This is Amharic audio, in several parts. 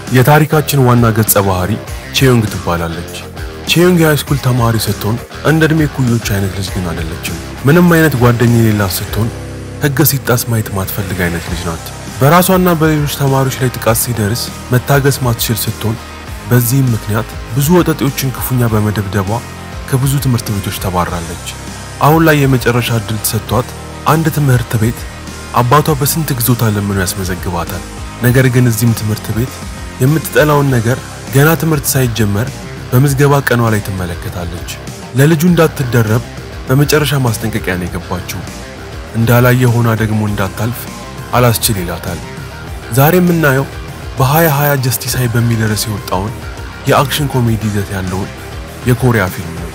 የታሪካችን ዋና ገጸ ባህሪ ቼዮንግ ትባላለች። ቼዮንግ የሃይስኩል ተማሪ ስትሆን እንደ ዕድሜ ኩዮች አይነት ልጅ ግን አይደለችም። ምንም አይነት ጓደኛ የሌላት ስትሆን ሕግ ሲጣስ ማየት ማትፈልግ አይነት ልጅ ናት። በራሷና በሌሎች ተማሪዎች ላይ ጥቃት ሲደርስ መታገስ ማትችል ስትሆን በዚህም ምክንያት ብዙ ወጠጤዎችን ክፉኛ በመደብደቧ ከብዙ ትምህርት ቤቶች ተባራለች። አሁን ላይ የመጨረሻ እድል ተሰጥቷት አንድ ትምህርት ቤት አባቷ በስንት ግዞታ ለምኖ ያስመዘግባታል። ነገር ግን እዚህም ትምህርት ቤት የምትጠላውን ነገር ገና ትምህርት ሳይጀመር በምዝገባ ቀኗ ላይ ትመለከታለች። ለልጁ እንዳትደረብ በመጨረሻ ማስጠንቀቂያ ነው የገባችው። እንዳላየ ሆና ደግሞ እንዳታልፍ አላስችል ይላታል። ዛሬ የምናየው በ2020 ጀስቲስ ሃይ በሚል ርዕስ የወጣውን የአክሽን ኮሜዲ ይዘት ያለውን የኮሪያ ፊልም ነው።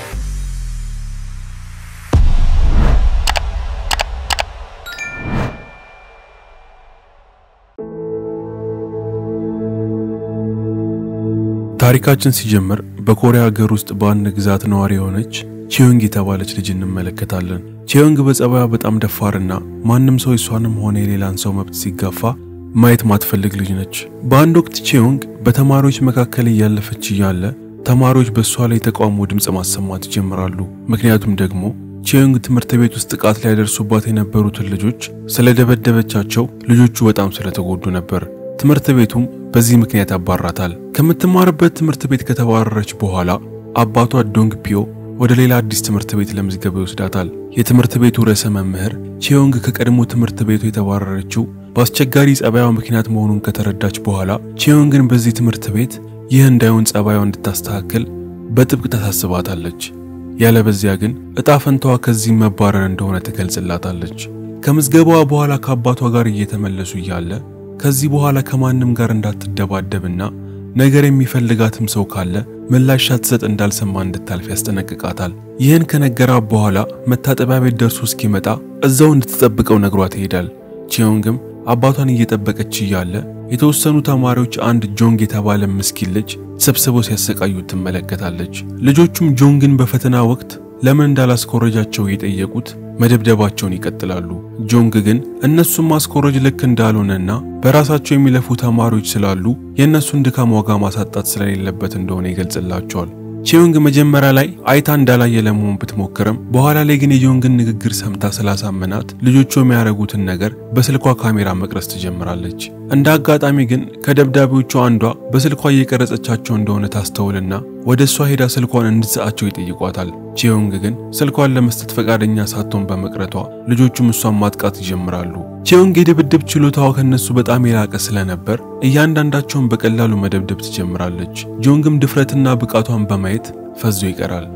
ታሪካችን ሲጀምር በኮሪያ ሀገር ውስጥ በአንድ ግዛት ነዋሪ የሆነች ቺዮንግ የተባለች ልጅ እንመለከታለን። ቺዮንግ በጸባዩ በጣም ደፋርና ማንም ሰው እሷንም ሆነ የሌላን ሰው መብት ሲጋፋ ማየት ማትፈልግ ልጅ ነች። በአንድ ወቅት ቺዮንግ በተማሪዎች መካከል እያለፈች እያለ ተማሪዎች በእሷ ላይ የተቃውሞ ድምፅ ማሰማት ይጀምራሉ። ምክንያቱም ደግሞ ቺዮንግ ትምህርት ቤት ውስጥ ጥቃት ሊያደርሱባት የነበሩትን ልጆች ስለደበደበቻቸው ልጆቹ በጣም ስለተጎዱ ነበር። ትምህርት ቤቱም በዚህ ምክንያት ያባራታል። ከምትማርበት ትምህርት ቤት ከተባረረች በኋላ አባቷ ዶንግ ፒዮ ወደ ሌላ አዲስ ትምህርት ቤት ለምዝገባ ይወስዳታል። የትምህርት ቤቱ ርዕሰ መምህር ቺዮንግ ከቀድሞ ትምህርት ቤቱ የተባረረችው በአስቸጋሪ ጸባዩ ምክንያት መሆኑን ከተረዳች በኋላ ቺዮንግን በዚህ ትምህርት ቤት ይህ እንዳይሆን ጸባዩ እንድታስተካክል በጥብቅ ታሳስባታለች። ያለበዚያ ግን እጣ ፈንታዋ ከዚህ መባረር እንደሆነ ትገልጽላታለች። ከምዝገባዋ በኋላ ከአባቷ ጋር እየተመለሱ እያለ ከዚህ በኋላ ከማንም ጋር እንዳትደባደብና ነገር የሚፈልጋትም ሰው ካለ ምላሽ ሳትሰጥ እንዳልሰማ እንድታልፍ ያስጠነቅቃታል። ይህን ከነገራት በኋላ መታጠቢያ ቤት ደርሶ እስኪመጣ እዛው እንድትጠብቀው ነግሯት ይሄዳል። ቺዮንግም አባቷን እየጠበቀች እያለ የተወሰኑ ተማሪዎች አንድ ጆንግ የተባለ ምስኪን ልጅ ሰብስበው ሲያሰቃዩት ትመለከታለች። ልጆቹም ጆንግን በፈተና ወቅት ለምን እንዳላስኮረጃቸው እየጠየቁት መደብደባቸውን ይቀጥላሉ። ጆንግ ግን እነሱም ማስኮረጅ ልክ እንዳልሆነና በራሳቸው የሚለፉ ተማሪዎች ስላሉ የእነሱን ድካም ዋጋ ማሳጣት ስለሌለበት እንደሆነ ይገልጽላቸዋል። ቺዮንግ መጀመሪያ ላይ አይታ እንዳላየ ለመሆን ብትሞክርም በኋላ ላይ ግን የጆንግን ንግግር ሰምታ ስላሳመናት ልጆቹ የሚያደርጉትን ነገር በስልኳ ካሜራ መቅረጽ ትጀምራለች። እንደ አጋጣሚ ግን ከደብዳቤዎቹ አንዷ በስልኳ እየቀረጸቻቸው እንደሆነ ታስተውልና ወደ እሷ ሄዳ ስልኳን እንድትሰጣቸው ይጠይቋታል። ቺዮንግ ግን ስልኳን ለመስጠት ፈቃደኛ ሳትሆን በመቅረቷ ልጆቹም እሷን ማጥቃት ይጀምራሉ። ቺዮንግ የድብድብ ችሎታዋ ከነሱ በጣም የላቀ ስለነበር እያንዳንዳቸውን በቀላሉ መደብደብ ትጀምራለች። ጆንግም ድፍረትና ብቃቷን በማየት ፈዞ ይቀራል።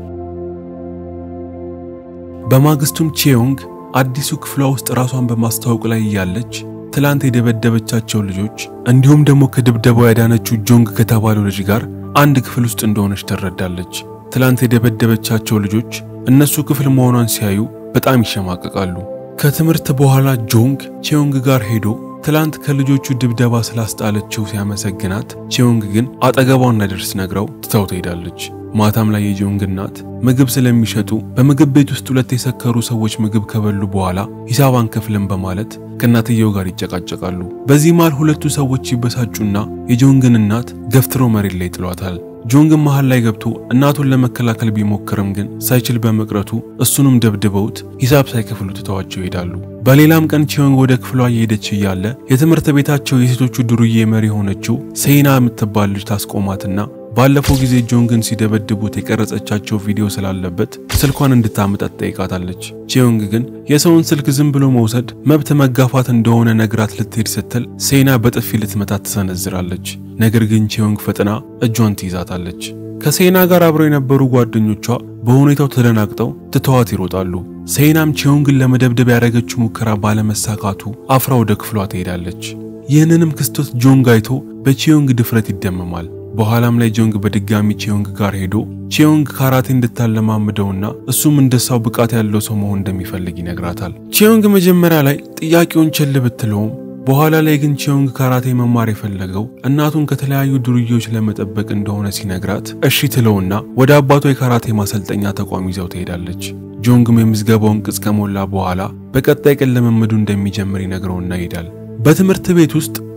በማግስቱም ቺዮንግ አዲሱ ክፍሏ ውስጥ ራሷን በማስተዋወቅ ላይ እያለች ትላንት የደበደበቻቸው ልጆች እንዲሁም ደግሞ ከድብደባው ያዳነችው ጆንግ ከተባለው ልጅ ጋር አንድ ክፍል ውስጥ እንደሆነች ትረዳለች። ትላንት የደበደበቻቸው ልጆች እነሱ ክፍል መሆኗን ሲያዩ በጣም ይሸማቀቃሉ። ከትምህርት በኋላ ጆንግ ቺዮንግ ጋር ሄዶ ትላንት ከልጆቹ ድብደባ ስላስጣለችው ሲያመሰግናት፣ ቺዮንግ ግን አጠገቧ እንዳይደርስ ነግረው ትታው ትሄዳለች። ማታም ላይ የጆንግ እናት ምግብ ስለሚሸጡ በምግብ ቤት ውስጥ ሁለት የሰከሩ ሰዎች ምግብ ከበሉ በኋላ ሂሳብ አንከፍልም በማለት ከእናትየው ጋር ይጨቃጨቃሉ። በዚህ መሃል ሁለቱ ሰዎች ይበሳጩና የጆንግን እናት ገፍትሮ መሬት ላይ ጥሏታል። ጆንግን መሃል ላይ ገብቶ እናቱን ለመከላከል ቢሞክርም ግን ሳይችል በመቅረቱ እሱንም ደብድበውት ሂሳብ ሳይከፍሉ ትተዋቸው ይሄዳሉ። በሌላም ቀን ቺዮንግ ወደ ክፍሏ እየሄደች እያለ የትምህርት ቤታቸው የሴቶቹ ዱርዬ መሪ የሆነችው ሴይና የምትባል ልጅ ታስቆማትና ባለፈው ጊዜ ጆንግን ሲደበድቡት የቀረጸቻቸው ቪዲዮ ስላለበት ስልኳን እንድታመጣ ትጠይቃታለች። ቺዮንግ ግን የሰውን ስልክ ዝም ብሎ መውሰድ መብት መጋፋት እንደሆነ ነግራት ልትሄድ ስትል ሴና በጥፊ ልትመታት ትሰነዝራለች። ነገር ግን ቺዮንግ ፈጥና እጇን ትይዛታለች። ከሴና ጋር አብረው የነበሩ ጓደኞቿ በሁኔታው ተደናግጠው ትተዋት ይሮጣሉ። ሴናም ቺዮንግን ለመደብደብ ያደረገችው ሙከራ ባለመሳካቱ አፍራ ወደ ክፍሏ ትሄዳለች። ይህንንም ክስተት ጆንግ አይቶ በቺዮንግ ድፍረት ይደመማል። በኋላም ላይ ጆንግ በድጋሚ ቺዮንግ ጋር ሄዶ ቺዮንግ ካራቴ እንድታለማምደውና እሱም እንደሳው ብቃት ያለው ሰው መሆን እንደሚፈልግ ይነግራታል። ቺዮንግ መጀመሪያ ላይ ጥያቄውን ቸል ብትለውም በኋላ ላይ ግን ቺዮንግ ካራቴ መማር የፈለገው እናቱን ከተለያዩ ዱርዬዎች ለመጠበቅ እንደሆነ ሲነግራት እሺ ትለውና ወደ አባቷ የካራቴ ማሰልጠኛ ተቋም ይዘው ትሄዳለች። ጆንግም የምዝገባውን ቅጽ ከሞላ በኋላ በቀጣይ ቀን ልምምዱ እንደሚጀምር ይነግረውና ይሄዳል። በትምህርት ቤት ውስጥ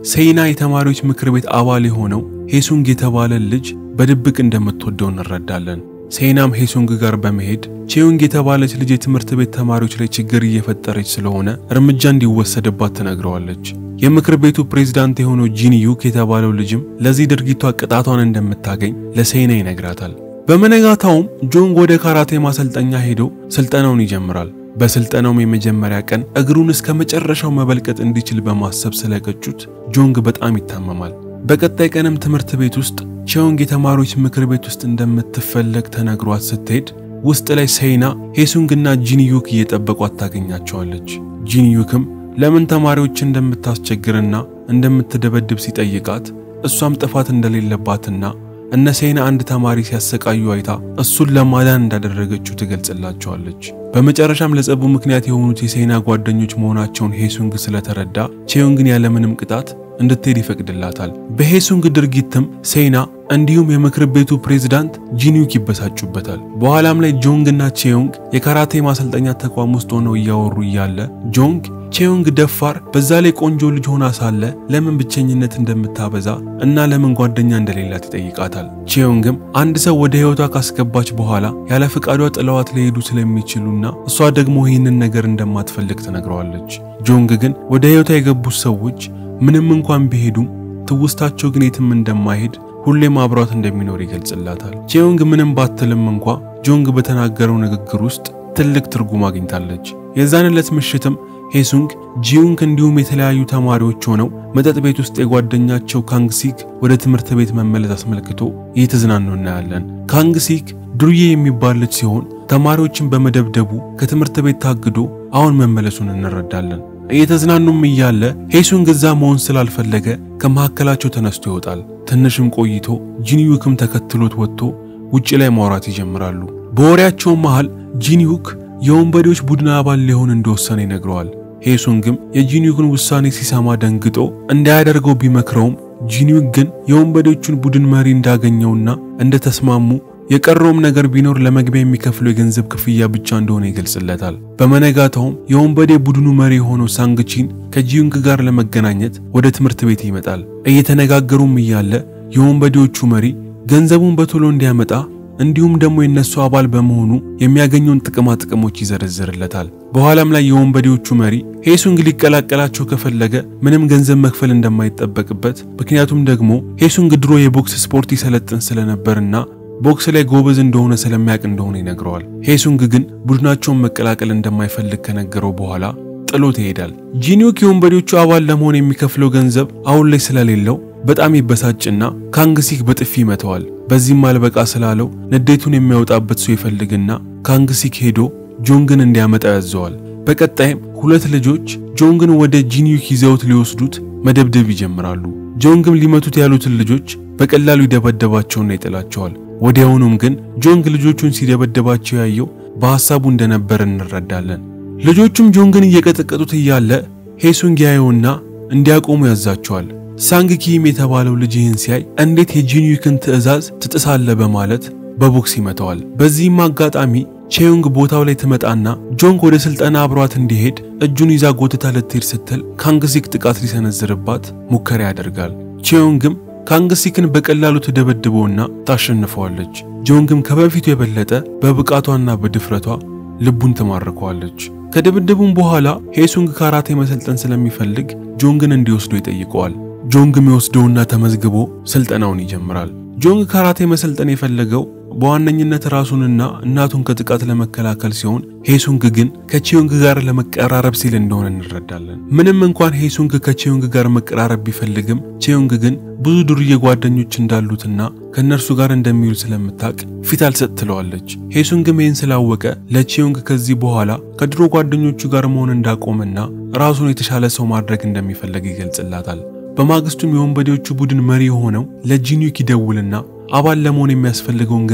ሴይና የተማሪዎች ምክር ቤት አባል የሆነው ሄሱንግ የተባለ ልጅ በድብቅ እንደምትወደው እንረዳለን። ሴይናም ሄሱንግ ጋር በመሄድ ቼዩንግ የተባለች ልጅ የትምህርት ቤት ተማሪዎች ላይ ችግር እየፈጠረች ስለሆነ እርምጃ እንዲወሰድባት ትነግረዋለች። የምክር ቤቱ ፕሬዝዳንት የሆነው ጂን ዩክ የተባለው ልጅም ለዚህ ድርጊቷ ቅጣቷን እንደምታገኝ ለሴይና ይነግራታል። በመነጋታውም ጆንግ ወደ ካራቴ ማሰልጠኛ ሄዶ ስልጠናውን ይጀምራል። በስልጠናውም የመጀመሪያ ቀን እግሩን እስከ መጨረሻው መበልቀጥ እንዲችል በማሰብ ስለቀጩት ጆንግ በጣም ይታመማል። በቀጣይ ቀንም ትምህርት ቤት ውስጥ ቼዮንግ የተማሪዎች ምክር ቤት ውስጥ እንደምትፈለግ ተነግሯት ስትሄድ ውስጥ ላይ ሴይና ሄሱንግና ጂንዩክ እየጠበቋት ታገኛቸዋለች። ጂንዩክም ለምን ተማሪዎች እንደምታስቸግርና እንደምትደበድብ ሲጠይቃት እሷም ጥፋት እንደሌለባትና እነ ሴይና አንድ ተማሪ ሲያሰቃዩ አይታ እሱን ለማዳን እንዳደረገችው ትገልጽላቸዋለች። በመጨረሻም ለጸቡ ምክንያት የሆኑት የሴይና ጓደኞች መሆናቸውን ሄሱንግ ስለተረዳ ቼዮንግን ያለምንም ቅጣት እንድትሄድ ይፈቅድላታል። በሄሱንግ ድርጊትም ሴይና እንዲሁም የምክር ቤቱ ፕሬዝዳንት ጂንዩክ ይበሳጩበታል። በኋላም ላይ ጆንግ እና ቼዮንግ የካራቴ ማሰልጠኛ ተቋም ውስጥ ሆነው እያወሩ እያለ ጆንግ ቼዮንግ ደፋር፣ በዛ ላይ ቆንጆ ልጅ ሆና ሳለ ለምን ብቸኝነት እንደምታበዛ እና ለምን ጓደኛ እንደሌላት ይጠይቃታል። ቼዮንግም አንድ ሰው ወደ ሕይወቷ ካስገባች በኋላ ያለ ፈቃዷ ጥለዋት ሊሄዱ ስለሚችሉና እሷ ደግሞ ይህንን ነገር እንደማትፈልግ ትነግረዋለች። ጆንግ ግን ወደ ሕይወቷ የገቡት ሰዎች ምንም እንኳን ቢሄዱም ትውስታቸው ግን የትም እንደማይሄድ ሁሌም አብሯት እንደሚኖር ይገልጽላታል። ቼዮንግ ምንም ባትልም እንኳ ጆንግ በተናገረው ንግግር ውስጥ ትልቅ ትርጉም አግኝታለች። የዛን ዕለት ምሽትም ሄሱንግ ጂዩንግ እንዲሁም የተለያዩ ተማሪዎች ሆነው መጠጥ ቤት ውስጥ የጓደኛቸው ካንግሲክ ወደ ትምህርት ቤት መመለስ አስመልክቶ እየተዝናኑ እናያለን። ካንግሲክ ዱርዬ የሚባል ልጅ ሲሆን ተማሪዎችን በመደብደቡ ከትምህርት ቤት ታግዶ አሁን መመለሱን እንረዳለን። እየተዝናኑም እያለ ሄሱንግ እዛ መሆን ስላልፈለገ ከመካከላቸው ተነስቶ ይወጣል። ትንሽም ቆይቶ ጂንዩክም ተከትሎት ወጥቶ ውጭ ላይ ማውራት ይጀምራሉ። በወሬያቸው መሃል ጂንዩክ የወንበዴዎች ቡድን አባል ሊሆን እንደወሰነ ይነግረዋል። ሄሱንግም የጂንዩክን ውሳኔ ሲሰማ ደንግጦ እንዳያደርገው ቢመክረውም ጂንዩክ ግን የወንበዴዎቹን ቡድን መሪ እንዳገኘውና እንደተስማሙ የቀረውም ነገር ቢኖር ለመግቢያ የሚከፍለው የገንዘብ ክፍያ ብቻ እንደሆነ ይገልጽለታል። በመነጋታውም የወንበዴ ቡድኑ መሪ የሆነው ሳንግቺን ከጂዩንግ ጋር ለመገናኘት ወደ ትምህርት ቤት ይመጣል። እየተነጋገሩም እያለ የወንበዴዎቹ መሪ ገንዘቡን በቶሎ እንዲያመጣ እንዲሁም ደግሞ የነሱ አባል በመሆኑ የሚያገኘውን ጥቅማ ጥቅሞች ይዘረዝርለታል። በኋላም ላይ የወንበዴዎቹ መሪ ሄሱንግ ሊቀላቀላቸው ከፈለገ ምንም ገንዘብ መክፈል እንደማይጠበቅበት ምክንያቱም ደግሞ ሄሱንግ ድሮ የቦክስ ስፖርት ይሰለጥን ስለነበርና ቦክስ ላይ ጎበዝ እንደሆነ ስለሚያውቅ እንደሆነ ይነግረዋል። ሄሱንግ ግን ቡድናቸውን መቀላቀል እንደማይፈልግ ከነገረው በኋላ ጥሎት ይሄዳል። ጂንዩክ የወንበዴዎቹ አባል ለመሆን የሚከፍለው ገንዘብ አሁን ላይ ስለሌለው በጣም ይበሳጭና ካንግሲክ በጥፊ ይመተዋል። በዚህም አልበቃ ስላለው ንዴቱን የሚያወጣበት ሰው ይፈልግና ካንግሲክ ሄዶ ጆንግን እንዲያመጣ ያዘዋል። በቀጣይም ሁለት ልጆች ጆንግን ወደ ጂንዩክ ይዘውት ሊወስዱት መደብደብ ይጀምራሉ። ጆንግም ሊመቱት ያሉትን ልጆች በቀላሉ ይደበደባቸውና ይጥላቸዋል። ወዲያውኑም ግን ጆንግ ልጆቹን ሲደበደባቸው ያየው በሐሳቡ እንደነበር እንረዳለን። ልጆቹም ጆንግን እየቀጠቀጡት እያለ ሄሱንግ ያየውና እንዲያቆሙ ያዛቸዋል። ሳንግ ኪም የተባለው ልጅ ይህን ሲያይ እንዴት የጂንዩክን ትዕዛዝ ትጥሳለ በማለት በቦክስ ይመተዋል። በዚህም አጋጣሚ ቼዮንግ ቦታው ላይ ትመጣና ጆንግ ወደ ስልጠና አብሯት እንዲሄድ እጁን ይዛ ጎትታ ልትሄድ ስትል ካንግሲክ ጥቃት ሊሰነዝርባት ሙከራ ያደርጋል። ቼዮንግም ካንግሲክን በቀላሉ ትደበድበውና ታሸንፈዋለች። ጆንግም ከበፊቱ የበለጠ በብቃቷና በድፍረቷ ልቡን ትማርከዋለች። ከድብድቡም በኋላ ሄሱንግ ካራቴ መሰልጠን ስለሚፈልግ ጆንግን እንዲወስዶ ይጠይቀዋል። ጆንግም የወስደውና ተመዝግቦ ስልጠናውን ይጀምራል። ጆንግ ካራቴ መሰልጠን የፈለገው በዋነኝነት ራሱንና እናቱን ከጥቃት ለመከላከል ሲሆን ሄሱንግ ግን ከቼዮንግ ጋር ለመቀራረብ ሲል እንደሆነ እንረዳለን። ምንም እንኳን ሄሱንግ ከቼዮንግ ጋር መቀራረብ ቢፈልግም ቼዮንግ ግን ብዙ ዱርዬ ጓደኞች እንዳሉትና ከእነርሱ ጋር እንደሚውል ስለምታውቅ ፊት አልሰጥ ትለዋለች። ሄሱንግም ይህን ስላወቀ ለቼዮንግ ከዚህ በኋላ ከድሮ ጓደኞቹ ጋር መሆን እንዳቆመና ራሱን የተሻለ ሰው ማድረግ እንደሚፈልግ ይገልጽላታል። በማግስቱም የወንበዴዎቹ ቡድን መሪ የሆነው ለጂንዩክ ይደውልና አባል ለመሆን የሚያስፈልገውን ገንዘብ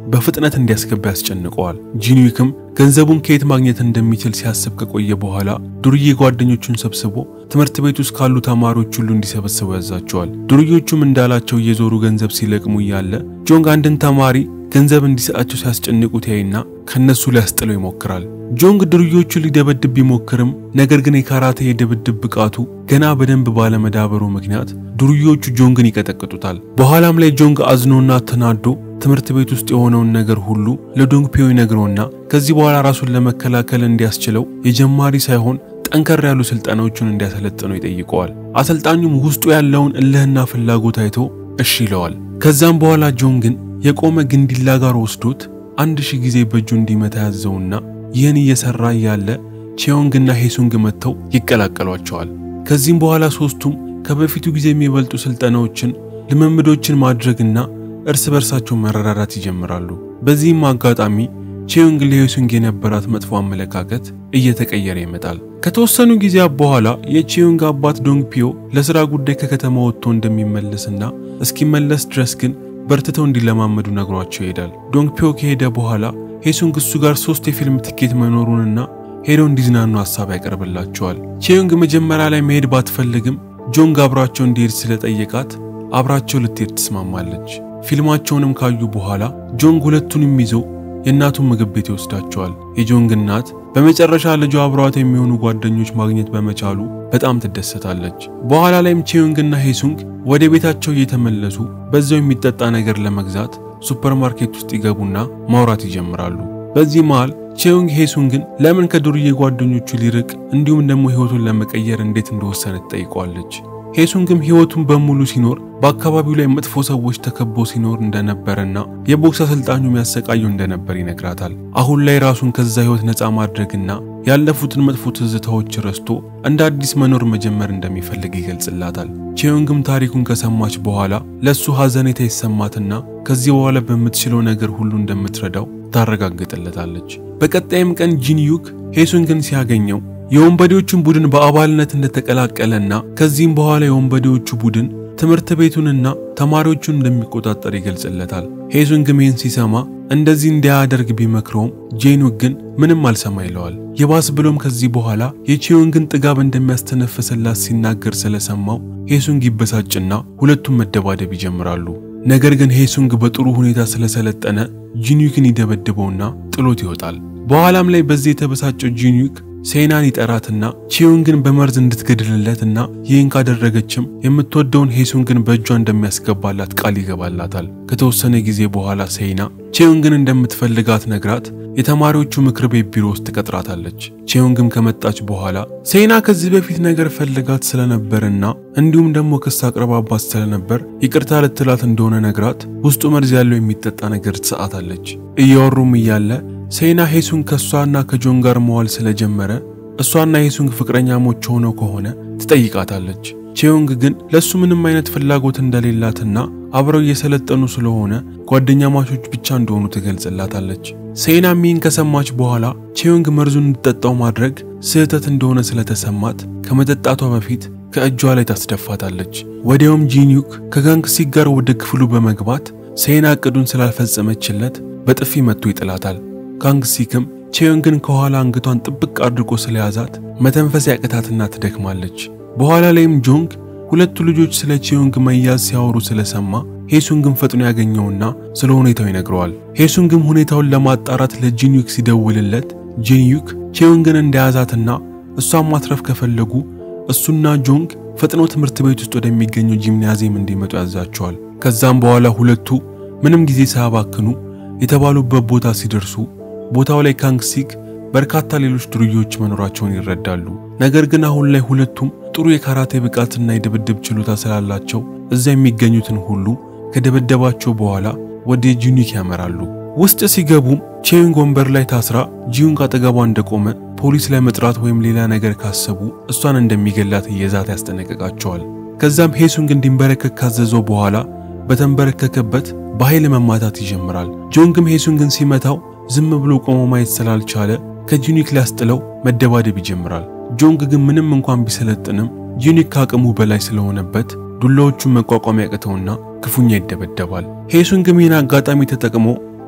በፍጥነት እንዲያስገባ ያስጨንቀዋል። ጂንዊክም ገንዘቡን ከየት ማግኘት እንደሚችል ሲያስብ ከቆየ በኋላ ዱርዬ ጓደኞቹን ሰብስቦ ትምህርት ቤት ውስጥ ካሉ ተማሪዎች ሁሉ እንዲሰበስቡ ያዛቸዋል። ዱርዮቹም እንዳላቸው እየዞሩ ገንዘብ ሲለቅሙ እያለ ጆንግ አንድን ተማሪ ገንዘብ እንዲሰጣቸው ሲያስጨንቁት ያይና ከነሱ ሊያስጥለው ይሞክራል። ጆንግ ድርዮቹ ሊደበድብ ቢሞክርም ነገር ግን የካራቴ የድብድብ ብቃቱ ገና በደንብ ባለመዳበሩ ምክንያት ዱርዮቹ ጆንግን ይቀጠቅጡታል። በኋላም ላይ ጆንግ አዝኖና ተናዶ ትምህርት ቤት ውስጥ የሆነውን ነገር ሁሉ ለዶንግ ፒዮ ይነግረውና ከዚህ በኋላ ራሱን ለመከላከል እንዲያስችለው የጀማሪ ሳይሆን ጠንከር ያሉ ስልጠናዎቹን እንዲያሰለጥነው ይጠይቀዋል። አሰልጣኙም ውስጡ ያለውን እልህና ፍላጎት አይቶ እሺ ይለዋል። ከዛም በኋላ ጆንግን የቆመ ግንዲላ ጋር ወስዶት አንድ ሺህ ጊዜ በእጁ እንዲመታ ያዘውና ይህን እየሰራ እያለ ቼዮንግና ሄሱንግ መጥተው ይቀላቀሏቸዋል። ከዚህም በኋላ ሶስቱም ከበፊቱ ጊዜ የሚበልጡ ስልጠናዎችን፣ ልምምዶችን ማድረግና እርስ በርሳቸው መረዳዳት ይጀምራሉ። በዚህም አጋጣሚ ቼዮንግ ለሄሱንግ የነበራት መጥፎ አመለካከት እየተቀየረ ይመጣል። ከተወሰኑ ጊዜያት በኋላ የቼዮንግ አባት ዶንግ ፒዮ ለሥራ ጉዳይ ከከተማ ወጥቶ እንደሚመለስና እስኪመለስ ድረስ ግን በርትተው እንዲለማመዱ ነግሯቸው ይሄዳል። ዶንግ ፒዮ ከሄደ በኋላ ሄሱንግ እሱ ጋር ሶስት የፊልም ትኬት መኖሩንና ሄደው እንዲዝናኑ ሀሳብ ያቀርብላቸዋል። ቼዮንግ መጀመሪያ ላይ መሄድ ባትፈልግም ጆንግ አብሯቸው እንዲሄድ ስለጠየቃት አብራቸው ልትሄድ ትስማማለች። ፊልማቸውንም ካዩ በኋላ ጆንግ ሁለቱንም ይዞ የእናቱን ምግብ ቤት ይወስዳቸዋል። የጆንግ እናት በመጨረሻ ልጇ አብሯት የሚሆኑ ጓደኞች ማግኘት በመቻሉ በጣም ትደሰታለች። በኋላ ላይም ቼዮንግና ሄሱንግ ወደ ቤታቸው እየተመለሱ በዛው የሚጠጣ ነገር ለመግዛት ሱፐርማርኬት ውስጥ ይገቡና ማውራት ይጀምራሉ። በዚህ መሃል ቼዮንግ ሄሱንግን ለምን ከዱርዬ ጓደኞቹ ሊርቅ እንዲሁም ደግሞ ሕይወቱን ለመቀየር እንዴት እንደወሰነ ትጠይቀዋለች። ሄሱንግም ሕይወቱን በሙሉ ሲኖር በአካባቢው ላይ መጥፎ ሰዎች ተከቦ ሲኖር እንደነበረና የቦክስ አሰልጣኙ የሚያሰቃየው እንደነበር ይነግራታል። አሁን ላይ ራሱን ከዛ ሕይወት ነፃ ማድረግና ያለፉትን መጥፎ ትዝታዎች ረስቶ እንደ አዲስ መኖር መጀመር እንደሚፈልግ ይገልጽላታል። ቼዮንግም ታሪኩን ከሰማች በኋላ ለእሱ ሐዘኔታ ይሰማትና ከዚህ በኋላ በምትችለው ነገር ሁሉ እንደምትረዳው ታረጋግጥለታለች። በቀጣይም ቀን ጂንዩክ ሄሱንግን ሲያገኘው የወንበዴዎቹን ቡድን በአባልነት እንደተቀላቀለና ከዚህም በኋላ የወንበዴዎቹ ቡድን ትምህርት ቤቱንና ተማሪዎቹን እንደሚቆጣጠር ይገልጽለታል። ሄሱንግም ይህን ሲሰማ እንደዚህ እንዲያደርግ ቢመክረውም ጄኑክ ግን ምንም አልሰማ ይለዋል። የባስ ብሎም ከዚህ በኋላ የቼዮንግን ጥጋብ እንደሚያስተነፍስላት ሲናገር ስለሰማው ሄሱንግ ይበሳጭና ሁለቱም መደባደብ ይጀምራሉ። ነገር ግን ሄሱንግ በጥሩ ሁኔታ ስለሰለጠነ ጂንዩክን ይደበድበውና ጥሎት ይወጣል። በኋላም ላይ በዚህ የተበሳጨው ጂንዩክ ሴናን ይጠራትና ቼዮንግን በመርዝ እንድትገድልለትና ይህን ካደረገችም የምትወደውን ሄሱንግን በእጇ እንደሚያስገባላት ቃል ይገባላታል። ከተወሰነ ጊዜ በኋላ ሴና ቼዮንግን እንደምትፈልጋት ነግራት የተማሪዎቹ ምክር ቤት ቢሮ ውስጥ ትቀጥራታለች። ቼዮንግም ከመጣች በኋላ ሴና ከዚህ በፊት ነገር ፈልጋት ስለነበርና እንዲሁም ደግሞ ክስ አቅርባባት ስለነበር ይቅርታ ልትላት እንደሆነ ነግራት ውስጡ መርዝ ያለው የሚጠጣ ነገር ትሰጣታለች። እያወሩም እያለ ሴና ሄሱንግ ከእሷና ከጆን ጋር መዋል ስለጀመረ እሷና ሄሱንግ ፍቅረኛሞች ሆነው ከሆነ ትጠይቃታለች። ቼዮንግ ግን ለእሱ ምንም አይነት ፍላጎት እንደሌላትና አብረው እየሰለጠኑ ስለሆነ ጓደኛ ማቾች ብቻ እንደሆኑ ትገልጽላታለች። ሴና ሚን ከሰማች በኋላ ቼዮንግ መርዙን እንድጠጣው ማድረግ ስህተት እንደሆነ ስለተሰማት ከመጠጣቷ በፊት ከእጇ ላይ ታስደፋታለች። ወዲያውም ጂንዩክ ከጋንግሲክ ጋር ወደ ክፍሉ በመግባት ሴና እቅዱን ስላልፈጸመችለት በጥፊ መጥቶ ይጥላታል። ጋንግሲክም ቼዮንግን ከኋላ አንገቷን ጥብቅ አድርጎ ስለያዛት መተንፈስ ያቅታትና ትደክማለች። በኋላ ላይም ጆንግ ሁለቱ ልጆች ስለ ቼዮንግ መያዝ ሲያወሩ ስለሰማ ሄሱንግን ፈጥኖ ያገኘውና ስለ ሁኔታው ይነግረዋል። ሄሱንግም ሁኔታውን ለማጣራት ለጂንዩክ ሲደውልለት ጂንዩክ ቼዮንግን እንደያዛትና እሷን ማትረፍ ከፈለጉ እሱና ጆንግ ፈጥኖ ትምህርት ቤት ውስጥ ወደሚገኘው ጂምናዚየም እንዲመጡ ያዛቸዋል። ከዛም በኋላ ሁለቱ ምንም ጊዜ ሳያባክኑ የተባሉበት ቦታ ሲደርሱ ቦታው ላይ ካንግሲክ በርካታ ሌሎች ዱርዬዎች መኖራቸውን ይረዳሉ። ነገር ግን አሁን ላይ ሁለቱም ጥሩ የካራቴ ብቃትና የድብድብ ችሎታ ስላላቸው እዛ የሚገኙትን ሁሉ ከደበደባቸው በኋላ ወደ ጂንዩክ ያመራሉ። ውስጥ ሲገቡም ቼዮንግ ወንበር ላይ ታስራ ጂዩንግ አጠገቧ እንደቆመ ፖሊስ ላይ መጥራት ወይም ሌላ ነገር ካሰቡ እሷን እንደሚገላት እየዛት ያስጠነቅቃቸዋል። ከዛም ሄሱንግ እንዲንበረከክ ካዘዘው በኋላ በተንበረከከበት በኃይል መማታት ይጀምራል። ጆንግም ሄሱንግን ሲመታው ዝም ብሎ ቆሞ ማየት ስላልቻለ ከጂኒክ ሊያስጥለው መደባደብ ይጀምራል። ጆንግ ግን ምንም እንኳን ቢሰለጥንም ጂኒክ ከአቅሙ በላይ ስለሆነበት ዱላዎቹን መቋቋም ያቅተውና ክፉኛ ይደበደባል። ሄሱንግም ይህን አጋጣሚ ተጠቅሞ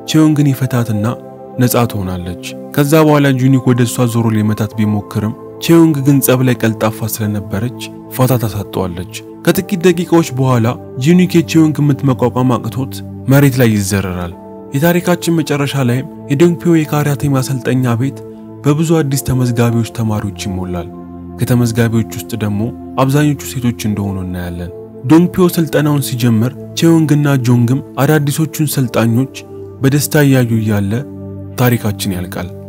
ቼዮንግን ይፈታትና ነፃ ትሆናለች። ከዛ በኋላ ጁኒክ ወደ እሷ ዞሮ ሊመታት ቢሞክርም ቼዮንግ ግን ጸብ ላይ ቀልጣፋ ስለነበረች ፋታ ታሳጠዋለች። ከጥቂት ደቂቃዎች በኋላ ጁኒክ የቼዮንግ ምት መቋቋም አቅቶት መሬት ላይ ይዘረራል። የታሪካችን መጨረሻ ላይም የዶንግፒዮ የካራቴ ማሰልጠኛ ቤት በብዙ አዲስ ተመዝጋቢዎች ተማሪዎች ይሞላል። ከተመዝጋቢዎች ውስጥ ደግሞ አብዛኞቹ ሴቶች እንደሆኑ እናያለን። ዶንግፒዮ ስልጠናውን ሲጀምር ቼዮንግና ጆንግም አዳዲሶቹን ሰልጣኞች በደስታ እያዩ እያለ ታሪካችን ያልቃል።